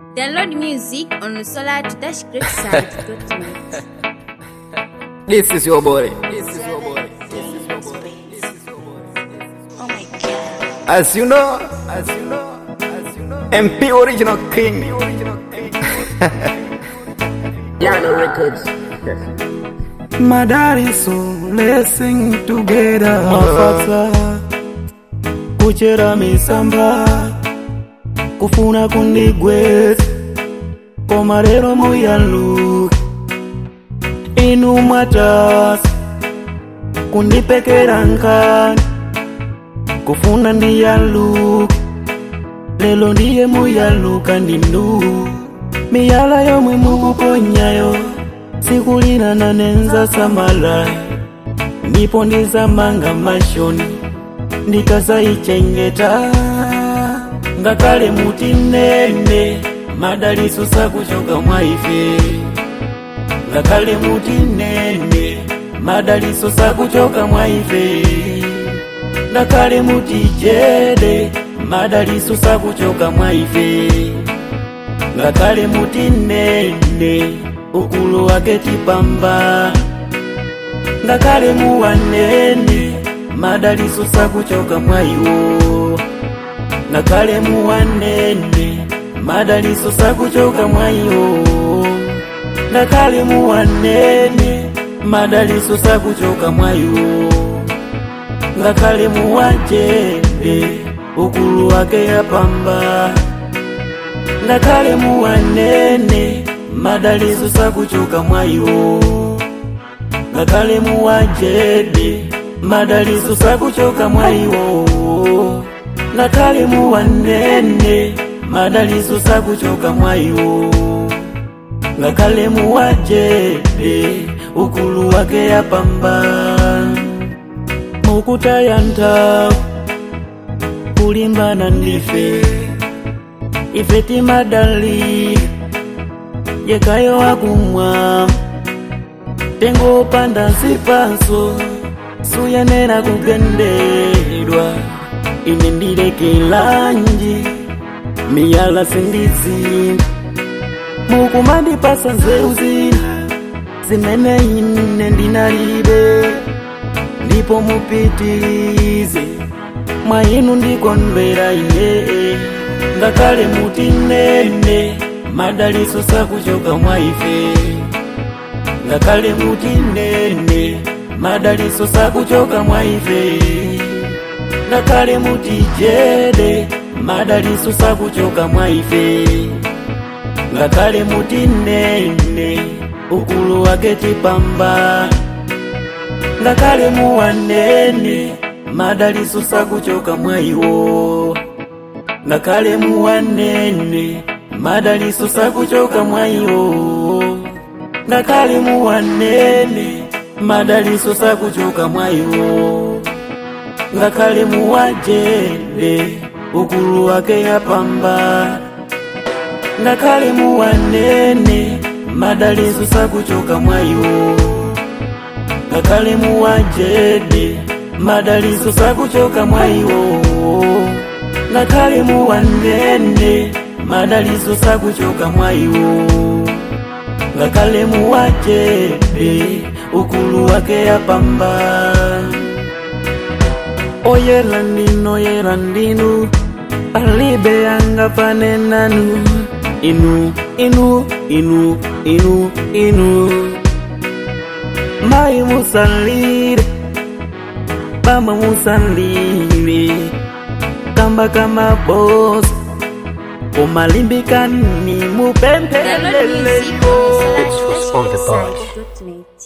Download music on solar-greatside.net. This is your boy. This is your boy. This is your boy. This is your boy. Oh my god. As you know, as you know, as you know, MP original king. Original king. Yano Records. Madari so let's sing together mafata kuchera misamba kufuna kundigweza koma lero muyaluka inu mwatasa kundipekera nkani kufuna ndiyaluka lelo ndiye muyaluka ndindu miyala yomwe mukuponyayo sikulirana nenza samala ndipo ndizamanga mashoni ndikazayichengeta ngakale muti nene madaliso sakuchoka mwa ife ngakale muti nene madaliso sakuchoka mwa ife ngakale muti jede madaliso sakuchoka mwa ife ngakale muti nene ukulu wake tipamba ngakale muwanene madaliso sakuchoka mwaiwo ngakale muwanene madaliso sakuchoka mwaiwo ngakale muwanene madaliso sakuchoka mwaiwo ngakale muwajede ukulu wake yapamba ngakale muwanene madaliso sakuchoka mwaiwo ngakale muwajede madaliso sakuchoka mwaiwo ngakale muwanene madaliso sakuchoka mwaiwo ngakale muwajede ukulu wake yapamba mukutaya nthawi kulimbana ndife ife timadali yekayo wakumwa tengo panda sipanso suyenera kugendedwa ine ndilekelanji miyala sindizinga mukumandipasa nzeru zina zimene ine ndinalibe ndipo mupitirize mwa inu ndikondwera ine ngakale muti nene madaliso sakuchoka mwa ife ngakale muti nene madaliso sakuchoka mwa ife ngakale muti jede madaliso sakuchoka mwa ife ngakale muti nene ukulu wake tipamba ngakale muwanene madaliso sakuchoka mwaiwo ngakale muwanene madaliso sakuchoka mwaiwo ngakale muwanene madaliso sakuchoka mwaiwo ngakale muwajede ukulu wake yapamba ngakale muwanene madaliso sakuchoka mwaiwo ngakale muwajede madaliso sakuchoka mwaiwo ngakale muwanene madaliso sakuchoka mwaiwo ngakale muwajede ukulu wake yapamba oyera ndino yera ndinu alibe yanga panenanu inu inu inu inu inu mai musalire baba musalire kamba kama boss umalimbikani Download mupempelele music on yo solar-greatside.net.